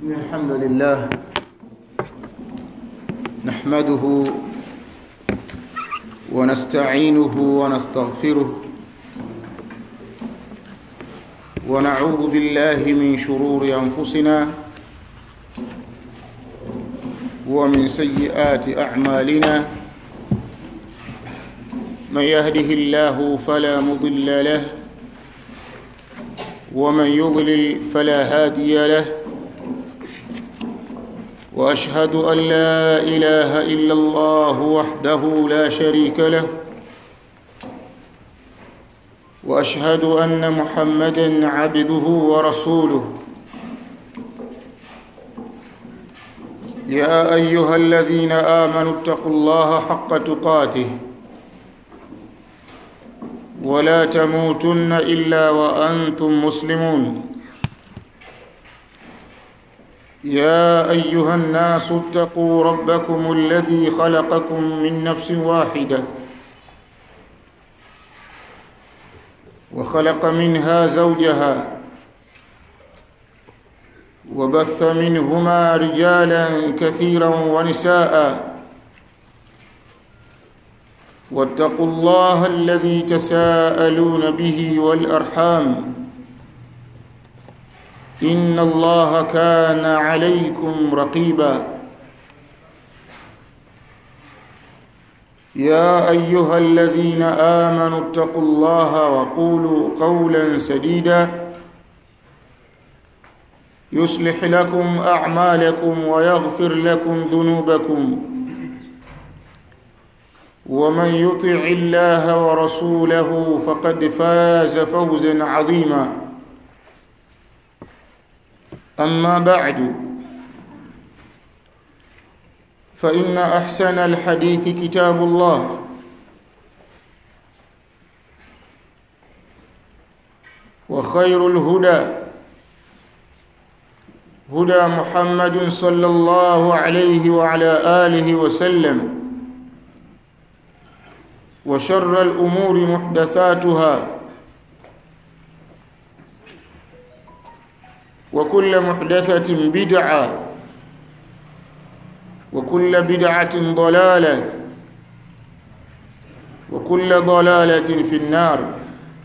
إن الحمد لله نحمده ونستعينه ونستغفره ونعوذ بالله من شرور أنفسنا ومن سيئات أعمالنا من يهده الله فلا مضل له ومن يضلل فلا هادي له واشهد ان لا اله الا الله وحده لا شريك له واشهد ان محمدا عبده ورسوله يا ايها الذين امنوا اتقوا الله حق تقاته ولا تموتن الا وانتم مسلمون يا ايها الناس اتقوا ربكم الذي خلقكم من نفس واحده وخلق منها زوجها وبث منهما رجالا كثيرا ونساء واتقوا الله الذي تساءلون به والارحام ان الله كان عليكم رقيبا يا ايها الذين امنوا اتقوا الله وقولوا قولا سديدا يصلح لكم اعمالكم ويغفر لكم ذنوبكم ومن يطع الله ورسوله فقد فاز فوزا عظيما اما بعد فان احسن الحديث كتاب الله وخير الهدى هدى محمد صلى الله عليه وعلى اله وسلم وشر الامور محدثاتها وكل محدثه بدعه وكل بدعه ضلاله وكل ضلاله في النار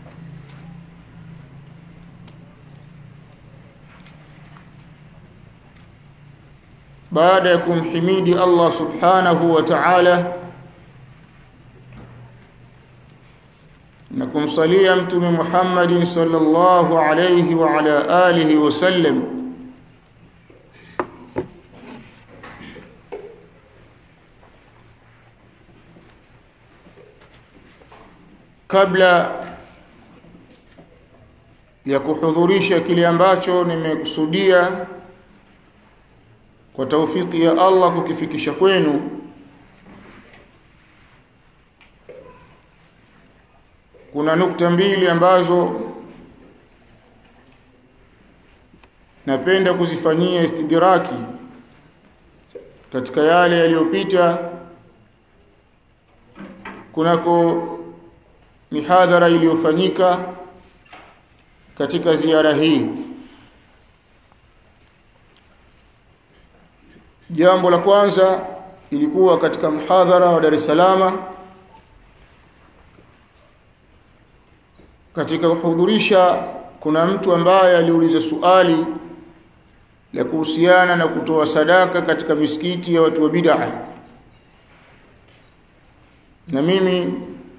baada ya kumhimidi Allah subhanahu wa ta'ala na kumsalia mtume Muhammad sallallahu alayhi wa ala alihi wasallam kabla ya kuhudhurisha kile ambacho nimekusudia kwa taufiki ya Allah kukifikisha kwenu kuna nukta mbili ambazo napenda kuzifanyia istidraki katika yale yaliyopita kunako mihadhara iliyofanyika katika ziara hii jambo la kwanza ilikuwa katika mhadhara wa Dar es Salaam katika kuhudhurisha kuna mtu ambaye aliuliza suali la kuhusiana na kutoa sadaka katika misikiti ya watu wa bid'a na mimi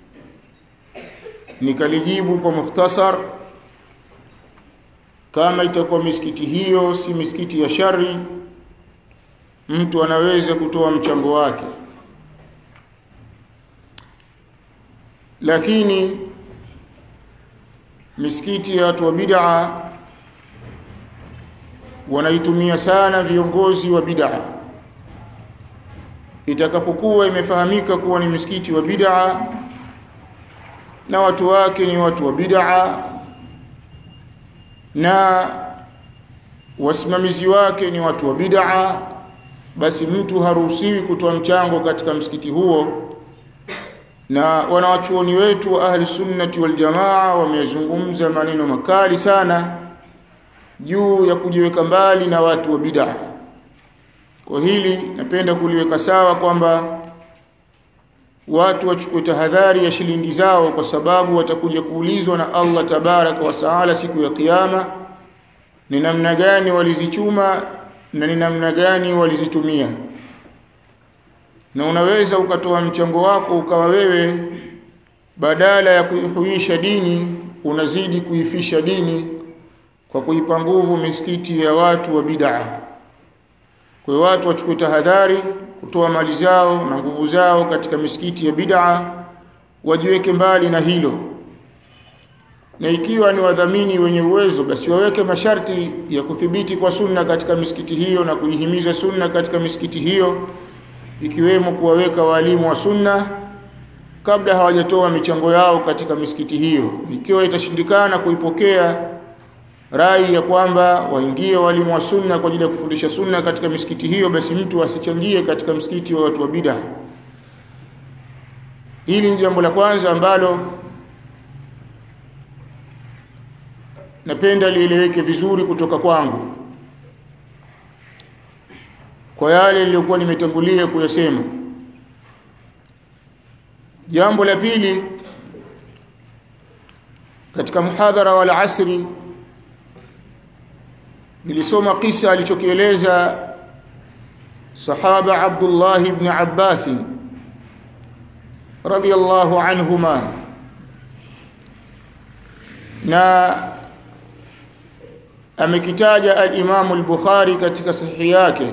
nikalijibu kwa mukhtasar kama itakuwa misikiti hiyo si misikiti ya shari mtu anaweza kutoa mchango wake lakini misikiti ya watu wa bid'a wanaitumia sana viongozi wa bid'a itakapokuwa imefahamika kuwa ni misikiti wa bid'a na watu wake ni watu wa bid'a na wasimamizi wake ni watu wa bid'a basi mtu haruhusiwi kutoa mchango katika msikiti huo na wanawachuoni wetu wa ahli sunnati wal jamaa wamezungumza maneno makali sana juu ya kujiweka mbali na watu wa bid'a kwa hili napenda kuliweka sawa kwamba watu wachukue tahadhari ya shilingi zao kwa sababu watakuja kuulizwa na Allah tabaraka wa taala siku ya kiyama ni namna gani walizichuma na ni namna gani walizitumia na unaweza ukatoa mchango wako ukawa wewe badala ya kuihuisha dini unazidi kuifisha dini kwa kuipa nguvu misikiti ya watu wa bid'a kwa hiyo watu wachukue tahadhari kutoa mali zao na nguvu zao katika misikiti ya bid'a wajiweke mbali na hilo na ikiwa ni wadhamini wenye uwezo basi waweke masharti ya kuthibiti kwa sunna katika misikiti hiyo na kuihimiza sunna katika misikiti hiyo ikiwemo kuwaweka walimu wa sunna kabla hawajatoa michango yao katika misikiti hiyo ikiwa itashindikana kuipokea rai ya kwamba waingie walimu wa sunna kwa ajili ya kufundisha sunna katika misikiti hiyo basi mtu asichangie katika msikiti wa watu wa bid'a hili ni jambo la kwanza ambalo napenda lieleweke vizuri kutoka kwangu kwa yale niliyokuwa nimetangulia kuyasema jambo la pili katika muhadhara wal asri nilisoma kisa alichokieleza sahaba Abdullah ibn Abbas radiyallahu anhuma na amekitaja al-Imam al-Bukhari katika sahihi yake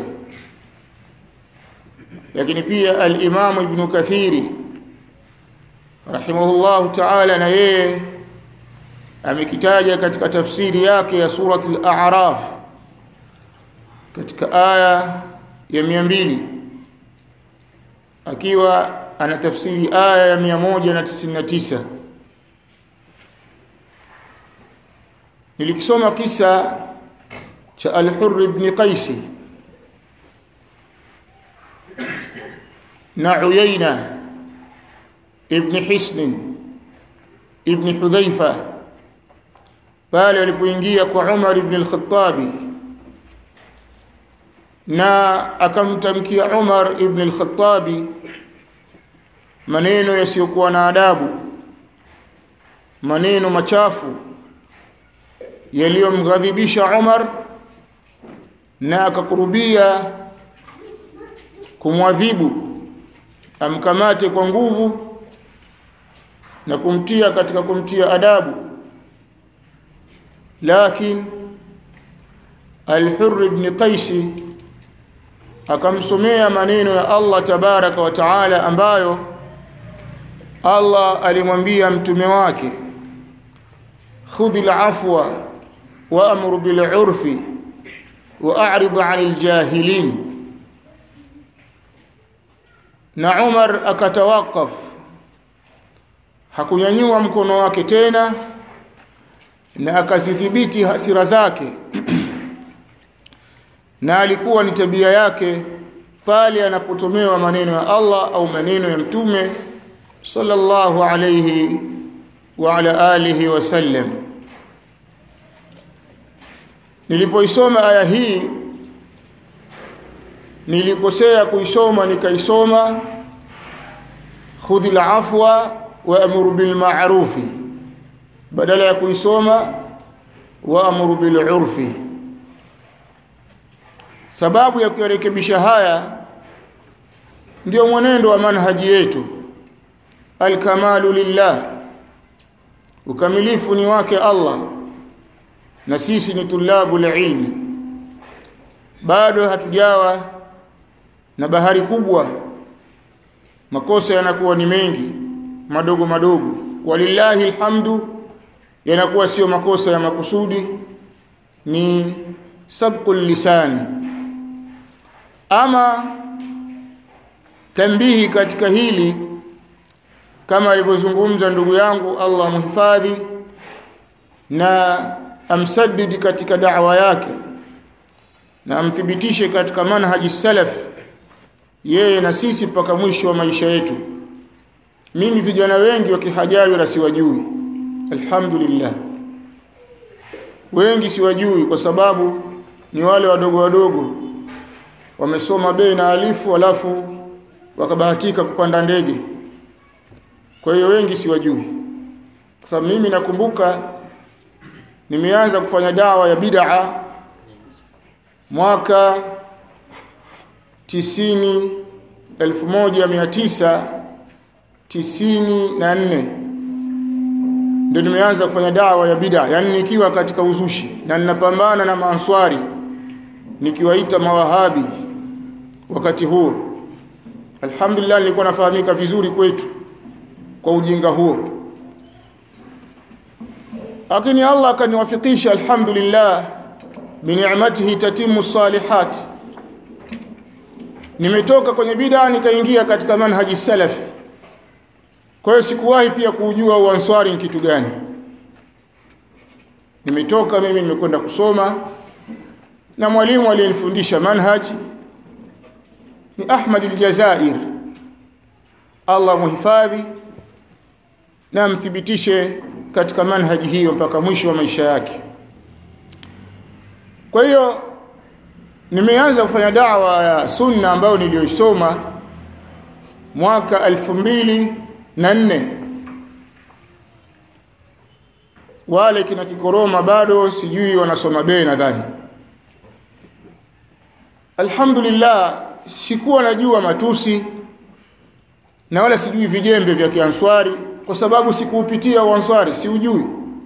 lakini pia al-Imam Ibn Kathiri rahimahullahu ta'ala na yeye amekitaja katika tafsiri yake ya surati al-A'raf katika aya ya 200 akiwa ana tafsiri aya ya 199 nilikisoma kisa cha al-Hurr ibn Qais na Uyayna ibn Hisn ibn Hudhaifa pale alipoingia kwa Umar ibn al-Khattabi na akamtamkia Umar ibn al-Khattabi maneno yasiyokuwa na adabu maneno machafu yaliyomghadhibisha Umar na akakurubia kumwadhibu amkamate kwa nguvu na kumtia katika kumtia adabu lakini Al-Hurr ibn Qais akamsomea maneno ya Allah tabaraka wa taala ambayo Allah alimwambia mtume wake khudhil afwa wa'mur bil 'urfi wa'rid 'anil jahilin na Umar akatawakaf hakunyanyua mkono wake tena na akazidhibiti hasira zake na alikuwa ni tabia yake pale anapotomewa maneno ya Allah au maneno ya mtume sallallahu alayhi wa ala alihi wasallam nilipoisoma aya hii nilikosea kuisoma nikaisoma khudhil afwa wa amuru bil ma'rufi badala ya kuisoma wa amuru bil urfi sababu ya kuyarekebisha haya ndio mwenendo wa manhaji yetu alkamalu lillah ukamilifu ni wake Allah na sisi ni tulabu ilmi bado hatujawa na bahari kubwa makosa yanakuwa ni mengi madogo madogo walillahi alhamdu yanakuwa sio makosa ya makusudi ni sabqul lisani ama tambihi katika hili kama alivyozungumza ndugu yangu Allah muhifadhi na amsaddidi katika da'wa yake na amthibitishe katika manhaji salaf yeye na sisi mpaka mwisho wa maisha yetu mimi vijana wengi wa kihajawi la siwajui alhamdulillah wengi siwajui kwa sababu ni wale wadogo wadogo wamesoma bei na alifu alafu wakabahatika kupanda ndege kwa hiyo wengi siwajui kwa sababu mimi nakumbuka nimeanza kufanya dawa ya bid'a mwaka tisini elfu moja mia tisa tisini na nne ndio nimeanza kufanya dawa ya bid'a yani nikiwa katika uzushi na ninapambana na maanswari nikiwaita mawahabi wakati huo alhamdulillah nilikuwa nafahamika vizuri kwetu kwa ujinga huo lakini Allah akaniwafikisha alhamdulillah bini'matihi tatimu salihat nimetoka kwenye bid'a nikaingia katika manhaji salafi kwa hiyo sikuwahi pia kujua uanswari ni kitu gani nimetoka mimi nimekwenda kusoma na mwalimu aliyenifundisha manhaji ni Ahmad al-Jazair Allah muhifadhi na mthibitishe katika manhaji hiyo mpaka mwisho wa maisha yake kwa hiyo nimeanza kufanya dawa ya sunna ambayo niliyoisoma mwaka elfu mbili na nne wale kina kikoroma bado sijui wanasoma bei nadhani alhamdulillah sikuwa najua matusi na wala sijui vijembe vya kianswari kwa sababu sikuupitia uanswari siujui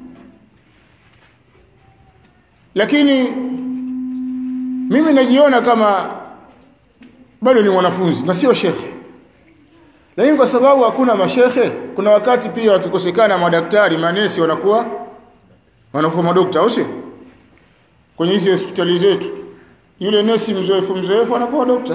lakini mimi najiona kama bado ni mwanafunzi na sio shekhe lakini kwa sababu hakuna mashekhe kuna wakati pia wakikosekana madaktari manesi wanakuwa wanakuwa madokta au sio kwenye hizi hospitali zetu yule nesi mzoefu mzoefu anakuwa dokta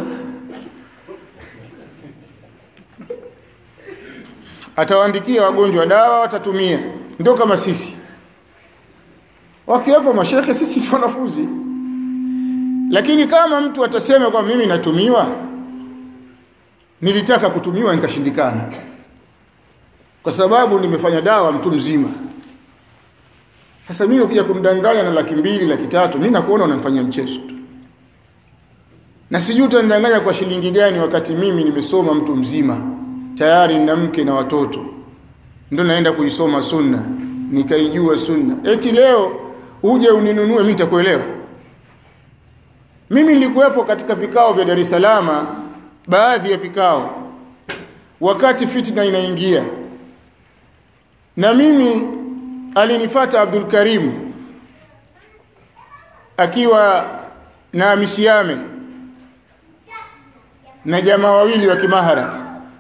atawaandikia wagonjwa dawa watatumia ndio kama sisi wakiwepo mashekhe sisi tu wanafunzi lakini kama mtu atasema kwa mimi natumiwa nilitaka kutumiwa nikashindikana kwa sababu nimefanya dawa mtu mzima sasa mimi ukija kumdanganya na laki mbili laki tatu mimi nakuona unamfanyia mchezo tu na sijui utanidanganya kwa shilingi gani wakati mimi nimesoma mtu mzima tayari nina mke na watoto ndio naenda kuisoma sunna nikaijua sunna eti leo uje uninunue mimi nitakuelewa mimi nilikuwepo katika vikao vya Dar es Salaam baadhi ya vikao wakati fitna inaingia na mimi alinifata Abdul Karim akiwa na Amisiame na jamaa wawili wa Kimahara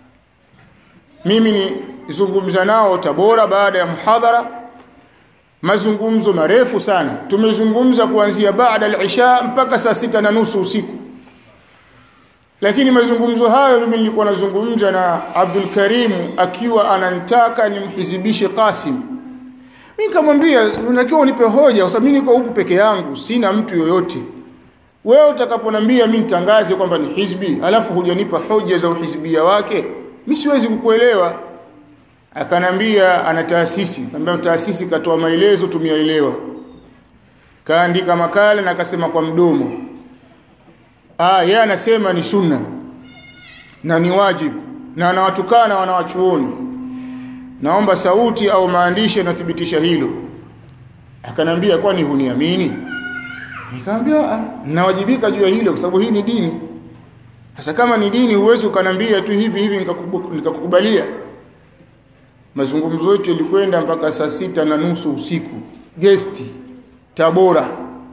mimi nizungumza nao Tabora baada ya muhadhara mazungumzo marefu sana tumezungumza kuanzia baada al-isha mpaka saa sita na nusu usiku lakini mazungumzo hayo mimi nilikuwa nazungumza na Abdul Karim akiwa ananitaka nimhizibishe Qasim mimi nikamwambia unatakiwa unipe hoja kwa sababu mimi niko huku peke yangu sina mtu yoyote wewe utakaponambia mimi nitangaze kwamba ni hizbi alafu hujanipa hoja za uhizbia wake mimi siwezi kukuelewa akanambia ana taasisi ambao taasisi katoa maelezo tumiaelewa kaandika makala na akasema kwa mdomo ah yeye anasema ni sunna na ni wajibu na anawatukana wanawachuoni naomba sauti au maandishi yanathibitisha hilo akanambia kwani huniamini nikamwambia ah nawajibika juu ya hilo kwa sababu hii ni dini sasa kama ni dini huwezi ukanambia tu hivi hivi nikakukubalia mazungumzo yetu yalikwenda mpaka saa sita na nusu usiku gesti Tabora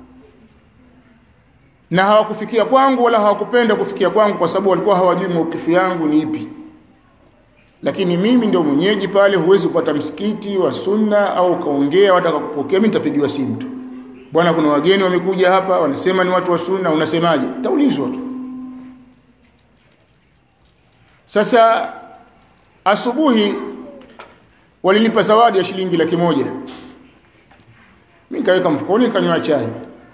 na hawakufikia kwangu wala hawakupenda kufikia kwangu kwa sababu walikuwa hawajui maukifu yangu ni ipi lakini mimi ndio mwenyeji pale huwezi kupata msikiti wa sunna au kaongea wataka kupokea mimi nitapigiwa simu tu bwana kuna wageni wamekuja hapa wanasema ni watu wa sunna unasemaje taulizwa tu sasa asubuhi walinipa zawadi ya shilingi laki moja mimi nikaweka mfukoni nikanywa chai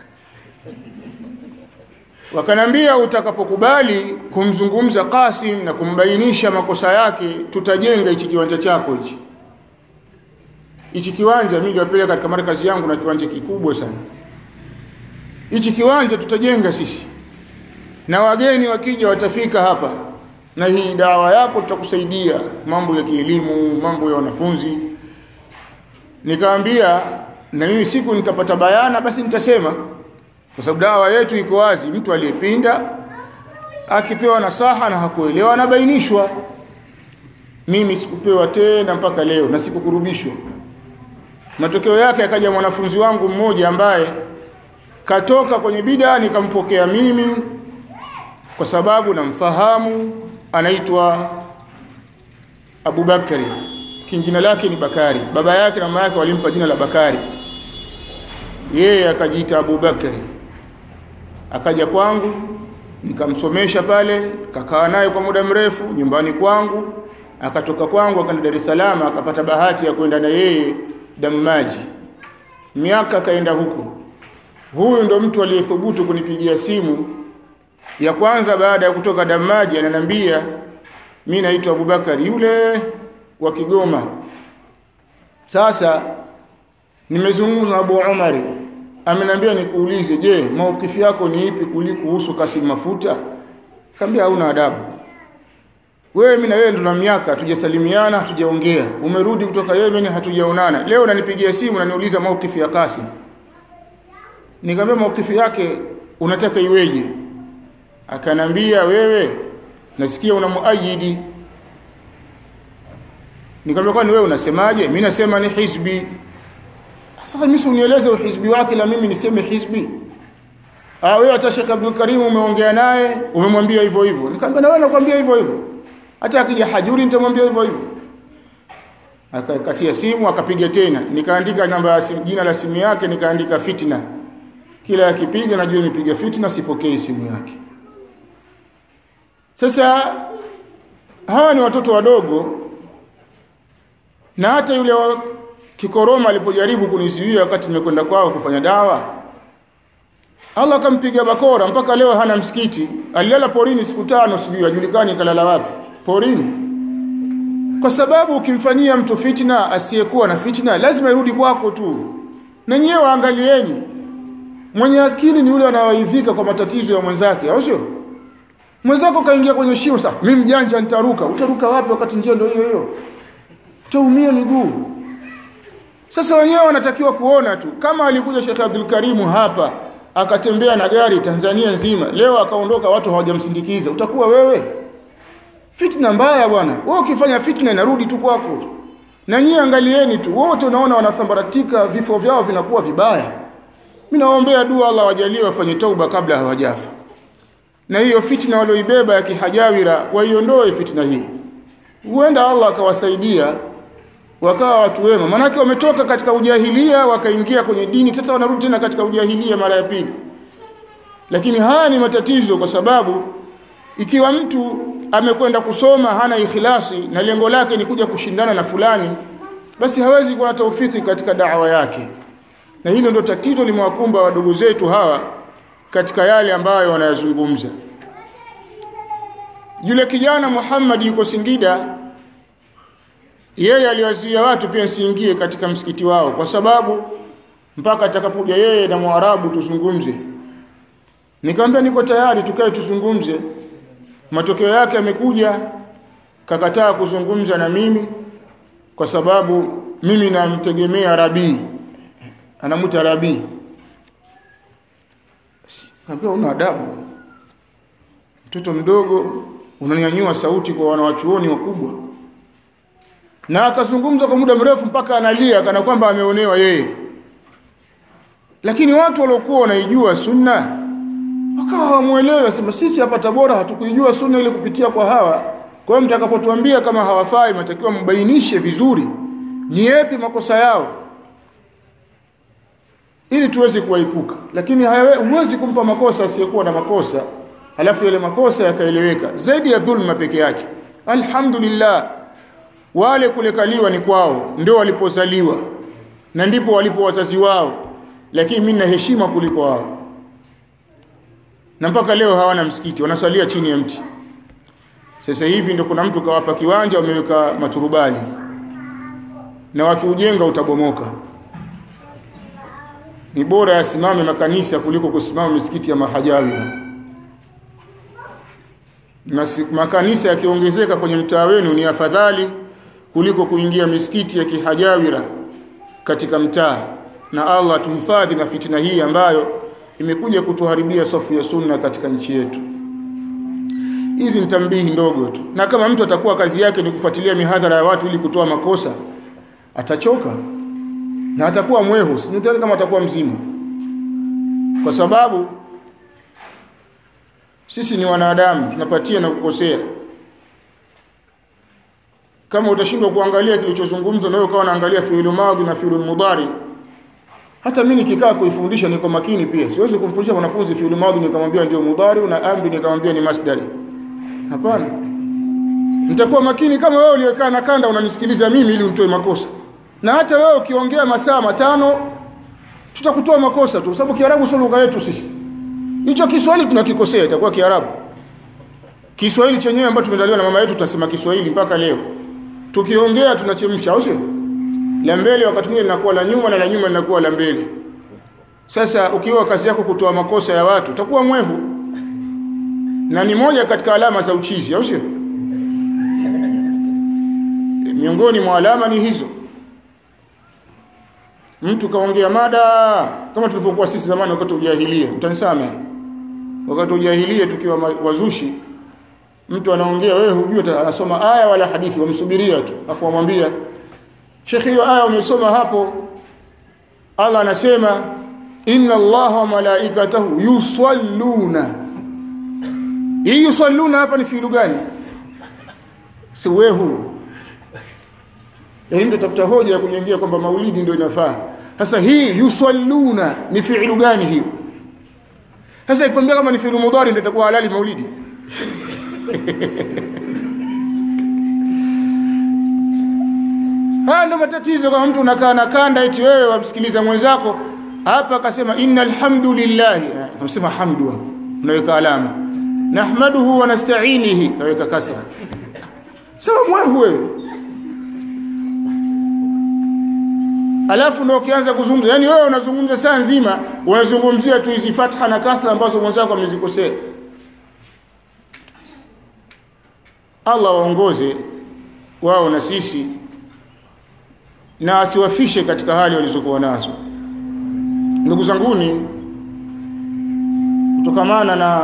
wakanambia utakapokubali kumzungumza Qasim na kumbainisha makosa yake tutajenga hichi kiwanja chako hichi hichi kiwanja mimi niliwapeleka katika markazi yangu na kiwanja kikubwa sana hichi kiwanja tutajenga sisi na wageni wakija watafika hapa na hii dawa yako tutakusaidia mambo ya kielimu mambo ya wanafunzi nikaambia na mimi siku nikapata bayana basi nitasema kwa sababu dawa yetu iko wazi mtu aliyepinda akipewa nasaha na hakuelewa anabainishwa mimi sikupewa tena mpaka leo na sikukurubishwa matokeo yake akaja mwanafunzi wangu mmoja ambaye katoka kwenye bida nikampokea mimi kwa sababu namfahamu anaitwa Abubakari jina lake ni Bakari baba yake na mama yake walimpa jina la Bakari yeye akajiita Abubakari akaja kwangu nikamsomesha pale kakaa naye kwa muda mrefu nyumbani kwangu akatoka kwangu akaenda Dar es Salaam akapata bahati ya kwenda na yeye Damaji miaka akaenda huko huyu ndo mtu aliyethubutu kunipigia simu ya kwanza baada ya kutoka Damaji ananiambia mimi naitwa Abubakari yule wa Kigoma sasa nimezungumza na Abu Umari ameniambia nikuulize je maukifi yako ni ipi kuhusu Kasim Mafuta kaambia hauna adabu wewe mimi na wewe ndo na miaka tujasalimiana hatujaongea umerudi kutoka Yemen hatujaonana leo unanipigia simu na niuliza maukifi ya Kasim nikamwambia maukifi yake unataka iweje akanambia wewe nasikia una muayidi nikamwambia kwani wewe unasemaje mimi nasema ni hizbi sasa mimi unieleze uhizbi wake la mimi niseme hizbi ah wewe hata Sheikh Abdul Karim umeongea naye umemwambia hivyo hivyo nikamwambia na wewe nakwambia hivyo hivyo hata akija hajuri nitamwambia hivyo hivyo akakatia simu akapiga tena nikaandika namba ya simu jina la simu yake nikaandika fitna kila akipiga najua nipiga fitna sipokei simu yake sasa hawa ni watoto wadogo na hata yule wa kikoroma alipojaribu kunizuia wakati nimekwenda kwao kufanya dawa Allah akampiga bakora mpaka leo hana msikiti alilala porini siku tano sijui ajulikani kalala wapi porini kwa sababu ukimfanyia mtu fitna asiyekuwa na fitna lazima irudi kwako tu na nyewe waangalieni mwenye akili ni yule anayeivika kwa matatizo ya mwenzake au sio mwenzako kaingia kwenye shimo sasa mimi mjanja nitaruka utaruka wapi wakati njia ndio hiyo hiyo utaumia miguu sasa wenyewe wanatakiwa kuona tu kama alikuja Sheikh Abdul Karimu hapa akatembea na gari Tanzania nzima leo akaondoka watu hawajamsindikiza utakuwa wewe fitna mbaya bwana wewe ukifanya fitna inarudi tu kwako na nyie angalieni tu wote unaona wanasambaratika vifo vyao vinakuwa vibaya mimi naombea dua Allah wajalie wafanye tauba kabla hawajafa na hiyo fitna walioibeba ya kihajawira waiondoe fitna hii huenda Allah akawasaidia wakawa watu wema manake wametoka katika ujahilia wakaingia kwenye dini sasa wanarudi tena katika ujahilia mara ya pili lakini haya ni matatizo kwa sababu ikiwa mtu amekwenda kusoma hana ikhlasi na lengo lake ni kuja kushindana na fulani basi hawezi kuwa na taufiki katika dawa yake na hilo ndio tatizo limewakumba wadogo zetu hawa katika yale ambayo wanayazungumza yule kijana Muhammad yuko Singida yeye aliwazuia watu pia siingie katika msikiti wao kwa sababu mpaka atakapokuja yeye na Mwarabu tuzungumze nikamwambia niko tayari tukae tuzungumze matokeo yake amekuja kakataa kuzungumza na mimi kwa sababu mimi namtegemea Rabii anamuita Rabii Kaambia una adabu. Mtoto mdogo unanyanyua sauti kwa wanawachuoni wakubwa. Na akazungumza kwa muda mrefu mpaka analia kana kwamba ameonewa yeye. Lakini watu waliokuwa wanaijua sunna wakawa hawamuelewi wasema sisi hapa Tabora hatukuijua sunna ile kupitia kwa hawa. Kwa hiyo mtakapotuambia kama hawafai mtakiwa mbainishe vizuri ni yapi makosa yao ili tuweze kuwaepuka lakini huwezi kumpa makosa asiyekuwa na makosa halafu yale makosa yakaeleweka zaidi ya dhulma peke yake alhamdulillah wale kulekaliwa ni kwao ndio walipozaliwa na ndipo walipo wazazi wao lakini mimi na heshima kuliko wao na mpaka leo hawana msikiti wanasalia chini ya mti sasa hivi ndio kuna mtu kawapa kiwanja wameweka maturubali na wakiujenga utabomoka ni bora yasimame makanisa kuliko kusimama misikiti ya mahajawi makanisa yakiongezeka kwenye mtaa wenu ni afadhali kuliko kuingia misikiti ya kihajawira katika mtaa na Allah tuhifadhi na fitina hii ambayo imekuja kutuharibia safu ya sunna katika nchi yetu hizi ni tambihi ndogo tu na kama mtu atakuwa kazi yake ni kufuatilia mihadhara ya watu ili kutoa makosa atachoka na atakuwa mwehu sijui kama atakuwa mzima kwa sababu sisi ni wanadamu tunapatia na kukosea kama utashindwa kuangalia kilichozungumzwa na wewe ukawa unaangalia fi'il madhi na fi'il mudari hata mimi nikikaa kuifundisha niko makini pia siwezi kumfundisha mwanafunzi fi'il madhi nikamwambia ndio mudari na amri nikamwambia ni masdari hapana nitakuwa makini kama wewe uliyekaa na kanda unanisikiliza mimi ili unitoe makosa na hata wewe ukiongea masaa matano tutakutoa makosa tu sababu kiarabu sio lugha yetu sisi hicho Kiswahili tunakikosea itakuwa Kiarabu Kiswahili chenyewe ambacho tumezaliwa na mama yetu tutasema Kiswahili mpaka leo tukiongea tunachemsha au sio la mbele wakati mwingine linakuwa la nyuma na la nyuma linakuwa la mbele sasa ukiwa kazi yako kutoa makosa ya watu utakuwa mwehu na ni moja katika alama za uchizi au sio miongoni mwa alama ni hizo mtu kaongea mada kama tulivyokuwa sisi zamani wakati ujahilia mtanisamehe wakati ujahilia tukiwa wazushi mtu anaongea wewe hujui anasoma aya wala hadithi wamsubiria tu afu wamwambia Sheikh hiyo aya umesoma hapo Allah anasema inna Allah wa malaikatahu yusalluna hii yusalluna hapa ni fiilu gani si wehu yaani ndio tafuta hoja ya kujengea kwamba maulidi ndio inafaa sasa hii yusalluna ni fiilu gani hiyo sasa ikwambia kama ni fiilu mudhari ndio itakuwa halali maulidi haya ndio matatizo kama mtu unakaa na kanda eti wewe wamsikiliza mwenzako hapa akasema innal hamdulillah unasema hamdu unaweka alama nahmaduhu wa nasta'inihi unaweka kasra sawa mwehu wewe alafu ndio ukianza kuzungumza yani wewe unazungumza saa nzima unazungumzia tu hizi fatha na kasra ambazo mwenzako amezikosea Allah waongoze wao na sisi na asiwafishe katika hali walizokuwa nazo ndugu zanguni kutokamana na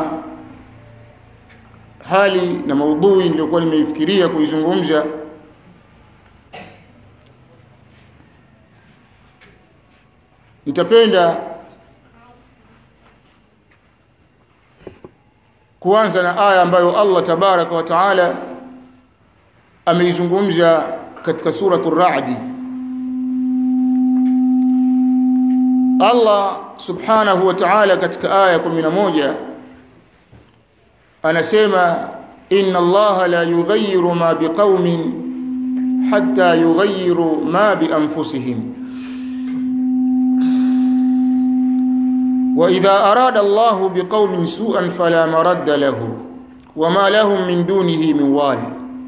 hali na maudhui niliyokuwa nimeifikiria kuizungumza nitapenda kuanza na aya ambayo Allah tabaraka wa taala ameizungumza katika suratul Ra'd Allah subhanahu wa ta'ala katika aya 11 anasema inna Allah la yughayyiru ma biqaumin hatta yughayyiru ma bi anfusihim وإذا أراد الله بقوم سوءا فلا مرد له وما لهم من دونه من وال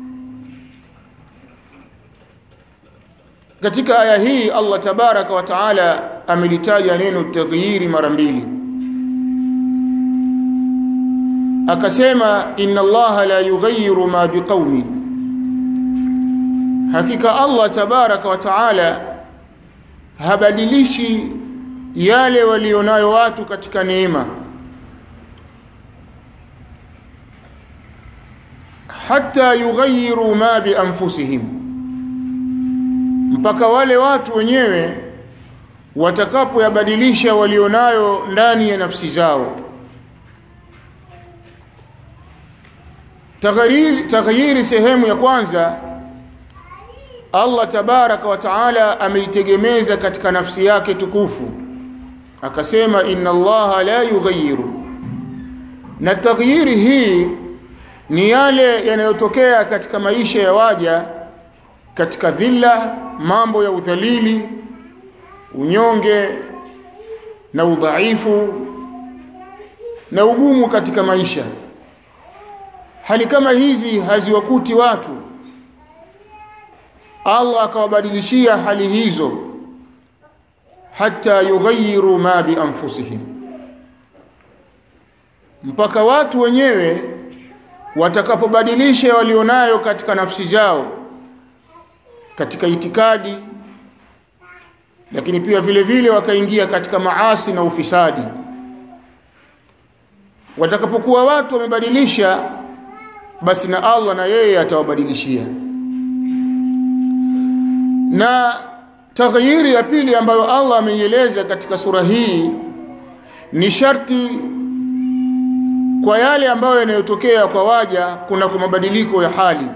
katika aya hii Allah tabaraka wa taala amelitaja neno taghyiri mara mbili akasema inna allaha la yughayyiru ma biqaumin hakika Allah tabaraka wa taala habadilishi yale walionayo watu katika neema hatta yughayyiru ma bi anfusihim mpaka wale watu wenyewe watakapoyabadilisha walionayo ndani ya nafsi zao taghyiri taghyiri sehemu ya kwanza Allah tabaraka wa taala ameitegemeza katika nafsi yake tukufu akasema inna allaha la yughayyiru na taghyiri hii ni yale yanayotokea katika maisha ya waja katika dhilla mambo ya udhalili unyonge na udhaifu na ugumu katika maisha hali kama hizi haziwakuti watu Allah akawabadilishia hali hizo hata yughayyiru ma bi anfusihim mpaka watu wenyewe watakapobadilisha walionayo katika nafsi zao katika itikadi lakini pia vile vile wakaingia katika maasi na ufisadi watakapokuwa watu wamebadilisha basi na Allah na yeye atawabadilishia na taghyiri ya pili ambayo Allah ameieleza katika sura hii ni sharti kwa yale ambayo yanayotokea kwa waja kuna kwa mabadiliko ya hali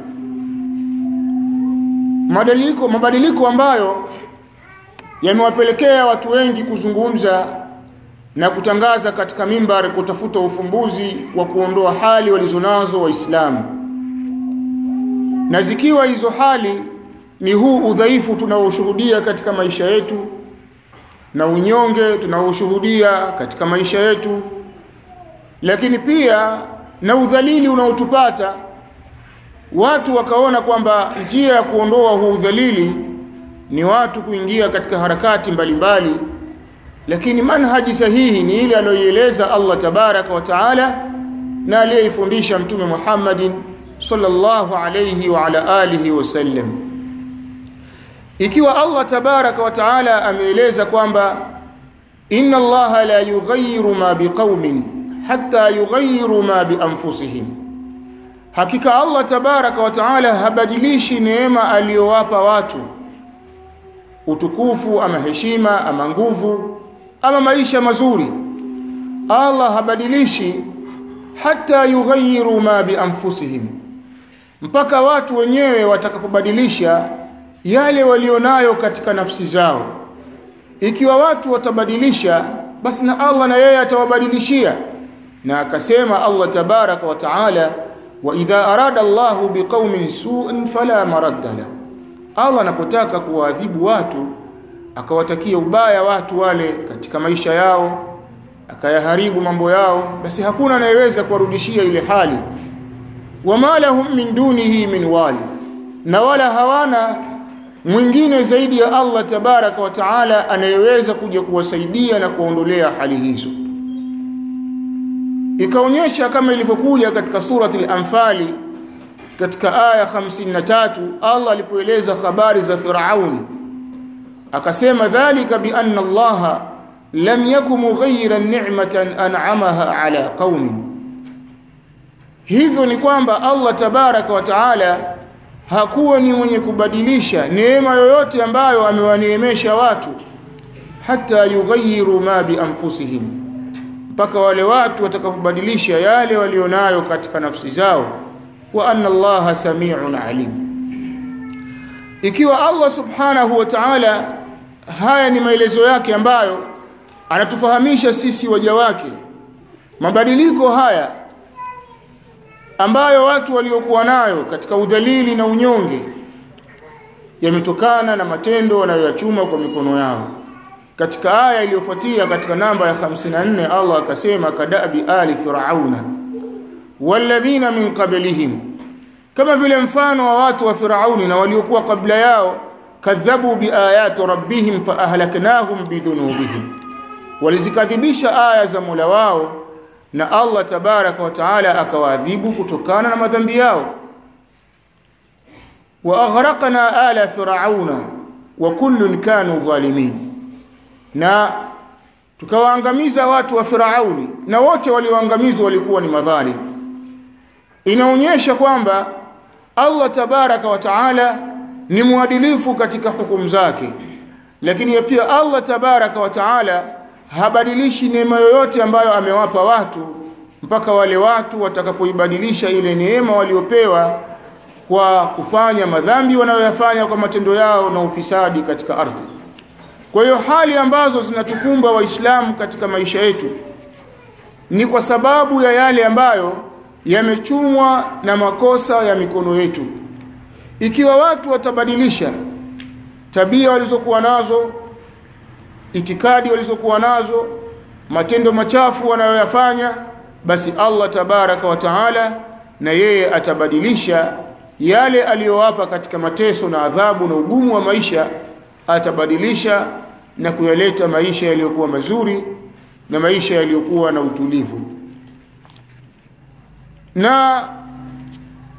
mabadiliko mabadiliko ambayo yamewapelekea watu wengi kuzungumza na kutangaza katika mimbar kutafuta ufumbuzi wa kuondoa hali walizonazo waislamu na zikiwa hizo hali ni huu udhaifu tunaoshuhudia katika maisha yetu na unyonge tunaoshuhudia katika maisha yetu lakini pia na udhalili unaotupata watu wakaona kwamba njia ya kuondoa huu udhalili ni watu kuingia katika harakati mbalimbali mbali, lakini manhaji sahihi ni ile aliyoieleza Allah tabaraka wa taala na aliyeifundisha mtume Muhammadin sallallahu alayhi wa ala alihi wasallam ikiwa Allah tabaraka wa taala ameeleza kwamba inna Allah la yughayyiru ma biqaumin hatta yughayyiru ma bi anfusihim hakika Allah tabaraka wa taala habadilishi neema aliyowapa watu utukufu ama heshima ama nguvu ama maisha mazuri Allah habadilishi hata yughayyiru ma bi anfusihim mpaka watu wenyewe watakapobadilisha yale walionayo katika nafsi zao ikiwa watu watabadilisha basi na Allah na yeye atawabadilishia na akasema Allah tabaraka wa taala wa idha arada Allahu biqaumin su'an fala maradda lahu Allah anapotaka kuwaadhibu watu akawatakia ubaya watu wale katika maisha yao akayaharibu mambo yao basi hakuna anayeweza kuwarudishia ile hali wama lahum min dunihi min wali na wala hawana mwingine zaidi ya Allah tabaraka wa taala anayeweza kuja kuwasaidia na kuondolea hali hizo ikaonyesha kama ilivyokuja katika surati al-anfali katika aya 53 Allah alipoeleza habari za Firauni akasema dhalika bi anna Allah lam yakum mughayyiran ni'matan an'amaha ala qaumin hivyo ni kwamba Allah tabaraka wa taala hakuwa ni mwenye kubadilisha neema yoyote ambayo amewaneemesha watu hata yughayyiru ma bi anfusihim mpaka wale watu watakapobadilisha yale walionayo katika nafsi zao wa anna Allah sami'un alim ikiwa Allah subhanahu wa ta'ala haya ni maelezo yake ambayo anatufahamisha sisi waja wake mabadiliko haya ambayo watu waliokuwa nayo katika udhalili na unyonge yametokana na matendo wanayoyachuma kwa mikono yao katika aya iliyofuatia katika namba ya 54 Allah akasema kadabi ali firauna walladhina min qablihim kama vile mfano wa watu wa firauni na waliokuwa kabla yao kadhabu biayati rabbihim fa ahlaknahum bidhunubihim walizikadhibisha aya za Mola wao na Allah tabaraka wa taala akawaadhibu kutokana na madhambi yao wa aghraqna ala firauna wa kullun kanu dhalimin na tukawaangamiza watu wa Firauni na wote walioangamizwa walikuwa ni madhalim inaonyesha kwamba Allah tabaraka wa taala ni mwadilifu katika hukumu zake lakini pia Allah tabaraka wa taala habadilishi neema yoyote ambayo amewapa watu mpaka wale watu watakapoibadilisha ile neema waliopewa kwa kufanya madhambi wanayoyafanya kwa matendo yao na ufisadi katika ardhi kwa hiyo hali ambazo zinatukumba waislamu katika maisha yetu ni kwa sababu ya yale ambayo yamechumwa na makosa ya mikono yetu ikiwa watu watabadilisha tabia walizokuwa nazo itikadi walizokuwa nazo matendo machafu wanayoyafanya basi Allah tabaraka wa taala na yeye atabadilisha yale aliyowapa katika mateso na adhabu na ugumu wa maisha atabadilisha na kuyaleta maisha yaliyokuwa mazuri na maisha yaliyokuwa na utulivu na